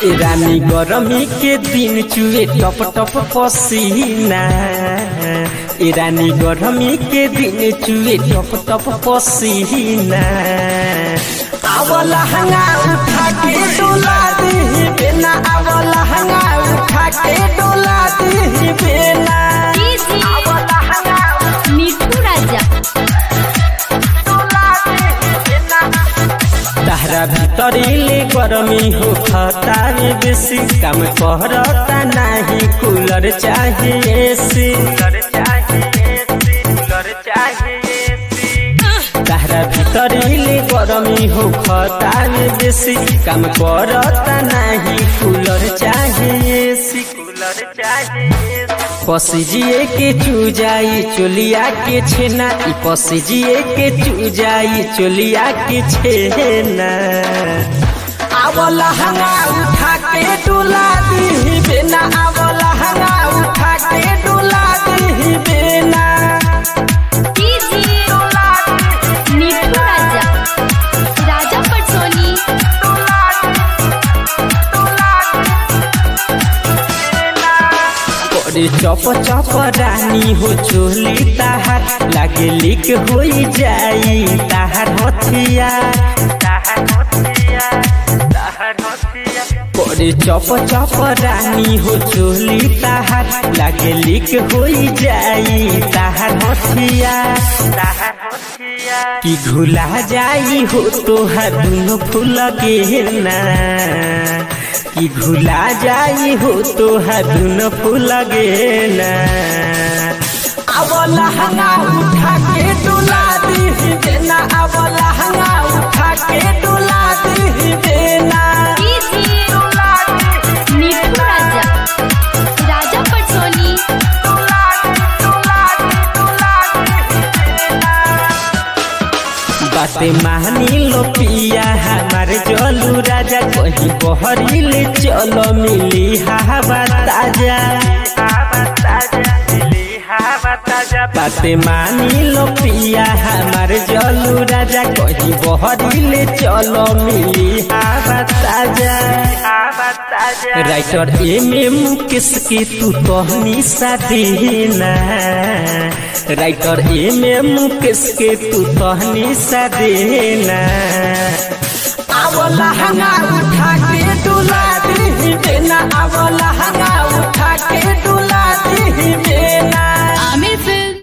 रानी गरमी के दिन चुए टप टप पसीना ए रानी गरमी के दिन चुए टप टप पसीना आवला हंगा उठा के डोला दी बेना आवला हंगा उठा के डोला दी बेना आवला हंगा मिठू राजा तहरा भीतरीले गरमी हो खता में बेसी काम करता नहीं कूलर चाहिए एसी तहरा भीतरीले गरमी हो खता में बेसी काम करता नहीं कूलर चाहिए एसी कूलर चाहिए पसीजिए के चूजाई चोलिया के छेना ई पसीजिए के चूजाई चोलिया के छेना आवला हंगा उठा के डोला दी बेना आवला हंगा उठा के डोला दी बेना मिठू राजा राजा पटसोनी करे चप चप रानी हो चोली ताहार लागे लिक हो जाई ताहार हथिया करे चप चप रानी हो चोली ताहार लागे लिक हो जाई ताहार हथिया कि घुला जाई हो तोहार दुनो फूल के ना कि घुला जाई हो तोहार दुनो फूल गे ना आवला हंगा उठा के डोला दी देना आवला हंगा उठा के डोला दी देना मिठू राजा राजा पटसोनी बाते मानी लो पिया हमार जलू राजा कहीं बहरीले चलो मिली हवा ताजा बाते मानी लो पिया हमार जलू राजा कहीं बहरीले चलो मिली हवा ताजा राइटर एम एम किसकी तू कहनी सादीना राइटर एम एम किसके तू कहनी सादीना आवला हंगा उठा के डुला दी देना आवला हंगा उठा के डुला दी देना